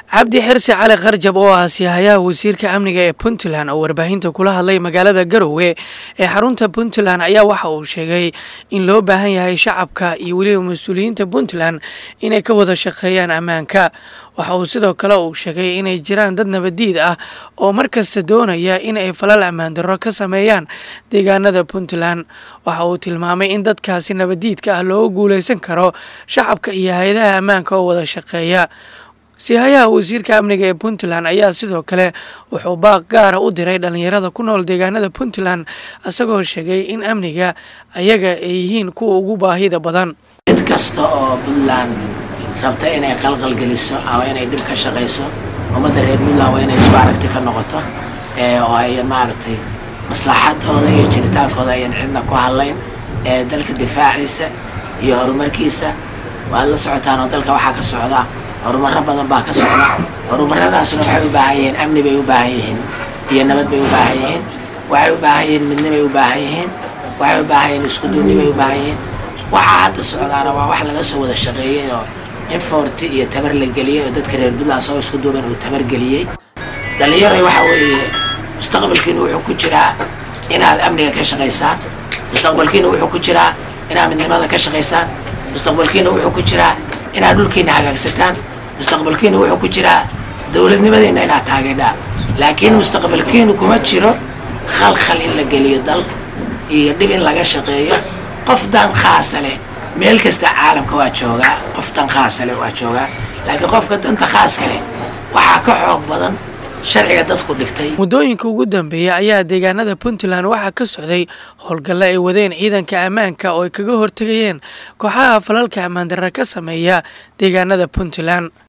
cabdi xirsi cali karjab oo ah siyahayaha wasiirka amniga ee puntland oo warbaahinta kula hadlay magaalada garowe ee xarunta puntland ayaa waxa uu sheegay in loo baahan yahay shacabka iyo weliba mas-uuliyiinta puntland inay ka wada shaqeeyaan ammaanka waxa uu sidoo kale uu sheegay inay jiraan dad nabadiid ah oo markasta doonaya in ay falal ammaan darro ka sameeyaan deegaanada puntland waxa uu tilmaamay in dadkaasi nabadiidka ah looga guuleysan karo shacabka iyo hay-adaha ammaanka oo wada shaqeeya siyahayaha wasiirka amniga ee puntland ayaa sidoo kale wuxuu baaq gaara u diray dhallinyarada ku nool deegaanada puntland isagoo sheegay in amniga ayaga ay yihiin kuwa ugu baahida badan cid kasta oo puntland rabta inay qalqalgeliso ama inay dhib ka shaqayso ummadda reer puntland waa inay isku aragti ka noqoto oo ayan maaragtay maslaxadooda iyo jiritaankooda ayan cidna ku hadlayn ee dalka difaaciisa iyo horumarkiisa waad la socotaan oo dalka waxaa ka socda horumaro badan baa ka socda horumaradaasna waxay u baahan yihiin amni bay u baahan yihiin iyo nabad bay u baahan yihiin waxay u baahan yihiin midnibay u baahan yihiin waxay u baahan yihiin iskuduubni bay u baahan yihiin waxaa hadda socdaana waa wax laga soo wada shaqeeyey oo in foorti iyo tabar la geliyey oo dadka reer puntland soo isku duuban uu tabar geliyey dhallinyaray waxa weeye mustaqbalkiina wuxuu ku jiraa inaad amniga ka shaqaysaan mustaqbalkiina wuxuu ku jiraa inaad midnimada ka shaqaysaan mustaqbalkiina wuxuu ku jiraa inaad dhulkiina hagaagsataan mustaqbalkiina wuxuu ku jiraa dowladnimadeenna inaad taageedhaan laakiin mustaqbalkiinu kuma jiro khalkhal in la geliyo dal iyo dhib in laga shaqeeyo qof dan khaasa leh meel kasta caalamka waa joogaa qof dan khaasa leh waa joogaa laakiin qofka danta khaaska leh waxaa ka xoog badan sharciga dadku dhigtay muddooyinka ugu dambeeya ayaa deegaanada puntland waxaa ka socday howlgalle ay wadeen ciidanka ammaanka oo ay kaga hortegayeen kooxaha falalka ammaan darra ka sameeya deegaanada puntland